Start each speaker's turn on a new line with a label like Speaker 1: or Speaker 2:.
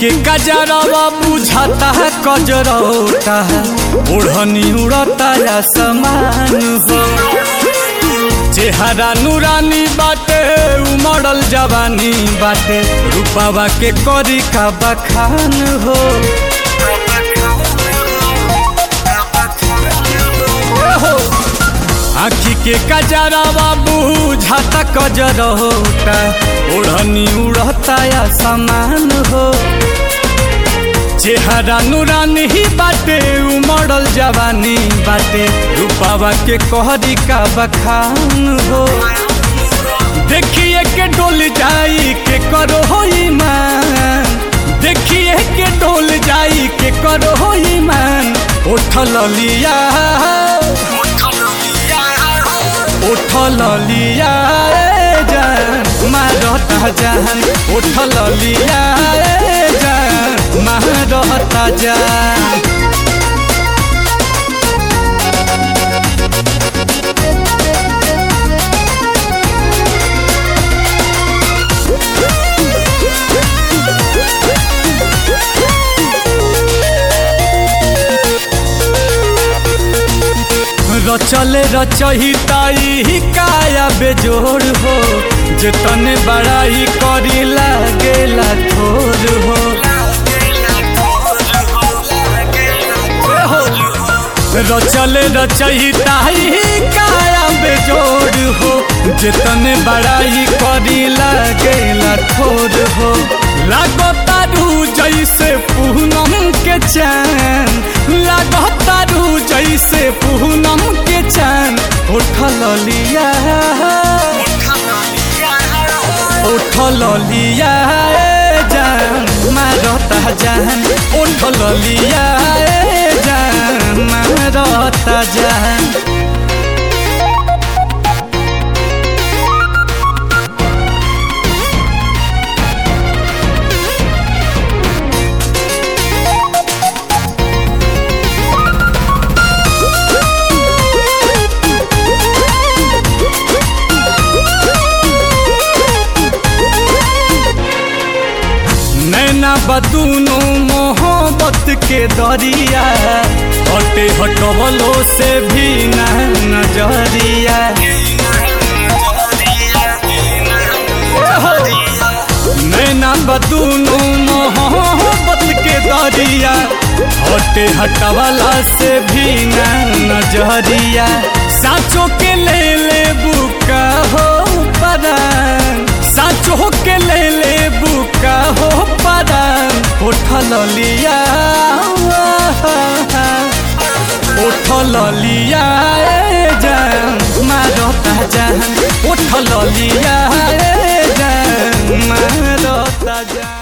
Speaker 1: के कजरवा बुझाता है कजरौता है ओढ़नी उड़ता या समान हो चेहरा नूरानी बाटे उमड़ल जवानी बाटे रूपावा के करी का बखान हो आखी के कजरवा बुझाता कजरौता ओढ़नी उड़ता या समान हो चेहरा नूरानी ही बाटे उमड़ल जवानी बाटे रूपावा के कहरी का बखान हो देखिए के डोल जाई के करो हो ईमान देखिए के डोल जाई के करो हो ईमान उठल लिया उठल लिया ए जान मारता जान उठल लिया ए जान मारता जान रचले रचहिताई काया बेजोड़ हो जतने बड़ाई करी लागेला थोर हो रचले रचहिताई काया बेजोड़ हो जतने बड़ाई करी लागेला थोर हो लागतारू जैसे पूनम के चैन लागतारू जैसे पूनम के चैन उठल लिया उठल लिया ए जान मारता जान उठल लिया ए जान मारता जान नैना बदूनो मोहब्बत के दरिया हटे हटवलो से भी न नजरिया नैना बदूनो मोहब्बत के दरिया हटे हटवला से भी न नजरिया साचो के ले ले बुका हो परान साचो के ले ले बुका हो परान उठल लिया उठल लिया ए जान मारता जान उठल लिया ए जान मारता जान